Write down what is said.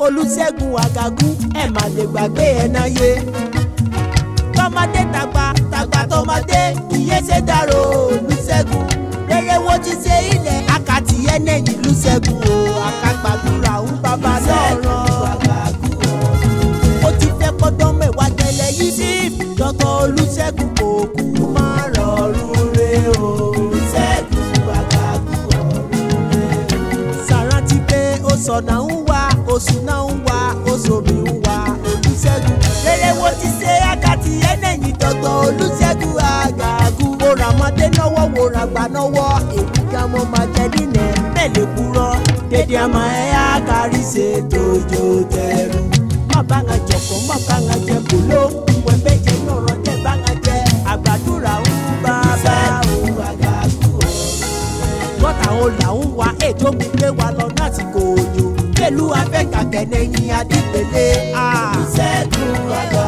olùṣègùn àgàgù ẹ̀ má lè gbàgbé ẹ̀ náà yé tọmọdé tàgbà tàgbà tọmọdé iye ṣe dárò olùṣègùn rere wo ti ṣe ilẹ̀ akàtì ẹnẹ́yìn lùṣègùn o àkàgbàdúrà ń bàbá lọ́rọ̀ ó ti fẹ́ kọ́dọ́ mẹ́wàá tẹ́lẹ̀ yìí sí dọ́tọ̀ olùṣègùn kò kú má rọrùn re o ṣẹ́gun àgàgù ọ̀run re o. sàrántí pé ó sọ̀nà ń wá oṣù náà ń wá oṣòmí ń wá olùṣègùn rere wo ti ṣe àkàtì ẹnẹ́yìn dọ́tọ̀ olùṣègùn àgàgù mo rà mọ́dé lọ́wọ́ wo rà gbà lọ́wọ́ èmi gan mo máa jẹ nínú mẹ́lẹ̀ kúrọ́ dédé àmọ́ ẹ̀ á kárí ṣe tójó tẹ̀rù má bá ŋa jọ̀kọ́ má bá ŋa jẹ bòló wẹ̀bẹ̀ jẹ yọ̀rọ̀ jẹ bá ŋa jẹ àgbàdúrà ń bá bá òun àgàgù gọ́tà ó là ń wa ètò mi gbé wa lọ láti kò òjò pẹ̀lú afẹ́kàkẹ́ lẹ́yìn adípele. ìṣẹ́gun àgọ́